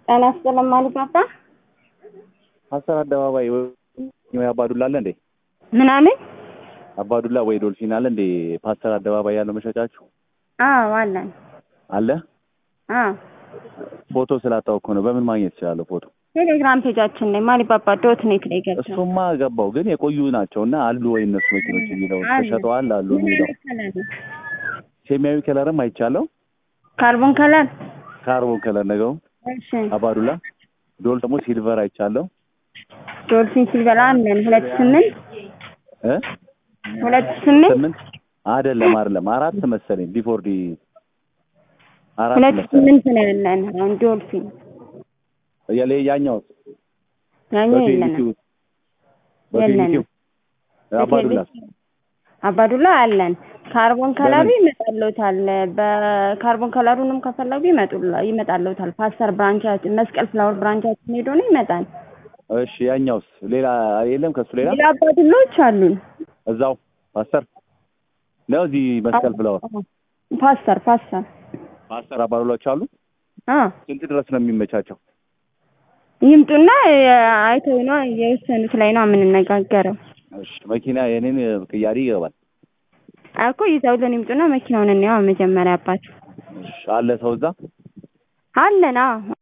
ጤና ይስጥልኝ ማሊ ፓፓ ሀሰን አደባባይ ወይ አባዱላ አለ እንዴ? ምናምን አባዱላ ወይ ዶልፊን አለ እንዴ? ፓስተር አደባባይ ያለው መሸጫችሁ አዎ አለን አለ? አዎ ፎቶ ስላጣው እኮ ነው። በምን ማግኘት እችላለሁ ፎቶ? ቴሌግራም ፔጃችን ላይ ማሊ ፓፓ ዶት ኔት ላይ ገብተው እሱማ ገባው፣ ግን የቆዩ ናቸው እና አሉ ወይ እነሱ መኪኖች የሚለው ተሸጠዋል አሉ የሚለው ሰማያዊ ከለርም አይቻለው፣ ካርቦን ከለር ካርቦን ከለር ነገው እሺ አባዱላ ዶል ደግሞ ሲልቨር አይቻለው ዶልፊን ሲልቨር አለን ሁለት ስምንት እ ሁለት ስምንት ስምንት አይደለም አይደለም አራት መሰለኝ ቢፎር ዲ አራት ሁለት መሰለኝ ስምንት ነው ያለን አሁን ዶልፊን ያለ ያኛው ያኛው የለንም በፊኒቲው አባዱላ አባዱላ አለን ካርቦን ከለሩ ይመጣልዎታል በካርቦን ከለሩንም ከፈለጉ ይመጡላ ይመጣልዎታል ፓስተር ብራንቻችን መስቀል ፍላወር ብራንቻችን ሄዶ ነው ይመጣል እሺ ያኛውስ ሌላ የለም ከሱ ሌላ ሌላ አባዱላዎች አሉን እዛው ፓስተር ነው እዚህ መስቀል ፍላወር ፓስተር ፓስተር ፓስተር አባዱላዎች አሉ አ ስንት ድረስ ነው የሚመቻቸው ይምጡና አይተው ነው የወሰኑት ላይ ነው የምንነጋገረው እሺ መኪና የኔን ቅያሪ ይገባል እኮ ይዘውልን ይምጡና መኪናውን እንየው መጀመሪያ አባት እሺ አለ ሰው እዛ አለን አዎ